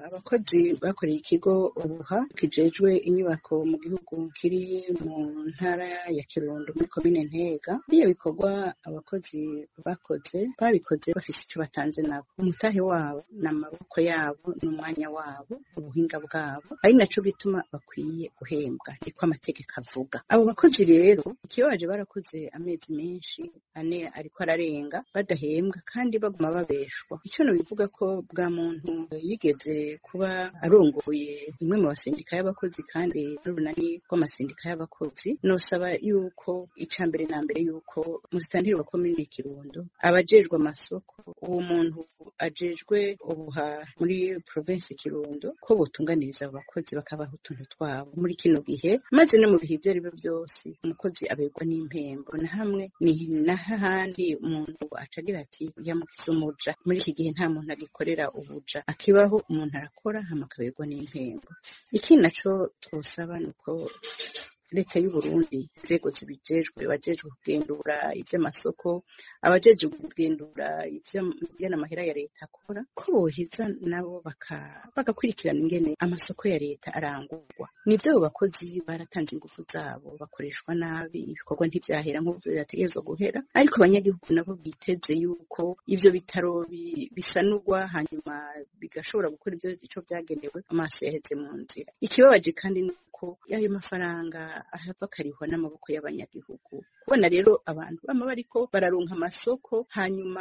abakozi bakoreye ikigo ubuha kijejwe inyubako mu gihugu kiri mu ntara ya kirundo muri komine ntega biriya bikorwa abakozi bakoze babikoze bafise ico batanze nabo umutahe wabo n'amaboko yabo n'umwanya wabo ubuhinga bwabo ari naco gituma bakwiye guhembwa niko amategeko avuga abo bakozi rero ikibabaje barakoze amezi menshi ane ariko ararenga badahembwa kandi baguma babeshwa ico nobivuga ko bwa muntu yigeze kuba arongoye imwe mu basindika y'abakozi kandi n'urunani rw'amasindika y'abakozi nosaba yuko ica mbere na mbere yuko musitantiri wa komine kirundo abajejwe amasoko uwo muntu ajejwe ubuha muri provinsi kirundo ko botunganiriza abo bakozi bakabaha utuntu twabo muri kino gihe maze no mu bihe ibyo ari byo byose umukozi aberwa n'impembo na hamwe ni n'ahandi umuntu acagira ati yamukiza umuja muri iki gihe nta muntu agikorera ubuja akibaho umuntu arakora hama akaberwa n'impembo ikindi naco twosaba ni uko leta y'uburundi inzego zibijejwe bajejwe kugendura ivy'amasoko abajejwe kugendura ivy'amahera ya leta akora ko boheza nabo bagakurikirana ingene amasoko ya leta arangurwa nivyo abo bakozi baratanze ingufu zabo bakoreshwa nabi ibikorwa ntivyahera nk'uko vyategerezwa guhera ariko abanyagihugu nabo biteze yuko ivyo bitaro bisanurwa hanyuma bigashobora gukora ivyo ico vyagenewe amaso yaheze mu nzira ikibabaje kandi ko ayo mafaranga ahava akarihwa n'amaboko y'abanyagihugu kubona rero abantu bama bariko bararonka amasoko hanyuma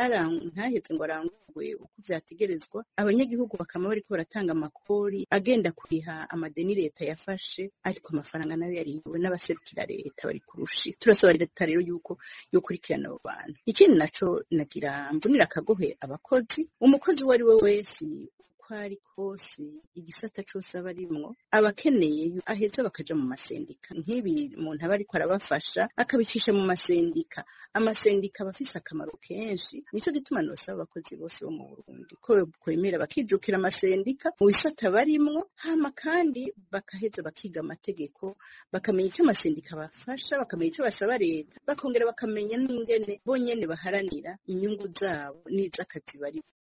ntaheze ngo arangurwe uko vyategerezwa abanyagihugu bakama bariko baratanga amakori agenda kuriha amadeni leta yafashe ariko amafaranga nayo yarihiwe n'abaserukira leta bari kurushi turasaba leta rero yuko yokurikirana abo bantu ikindi naco nagira mvunira akagohe abakozi umukozi uwo ari we wese ari kose igisata cose aba arimwo aba akeneye aheza bakaja mu masendika nk'ibi umuntu aba ariko arabafasha akabicisha mu masendika amasendika aba afise akamaro kenshi nico gituma nosaba abakozi bose bo mu burundi ko kwemera bakijukira amasendika mu bisata barimwo hama kandi bakaheza bakiga amategeko bakamenya ico amasendika bafasha bakamenya ico basaba leta bakongera bakamenya n'ingene bonyene baharanira inyungu zabo n'iz'akazi barimo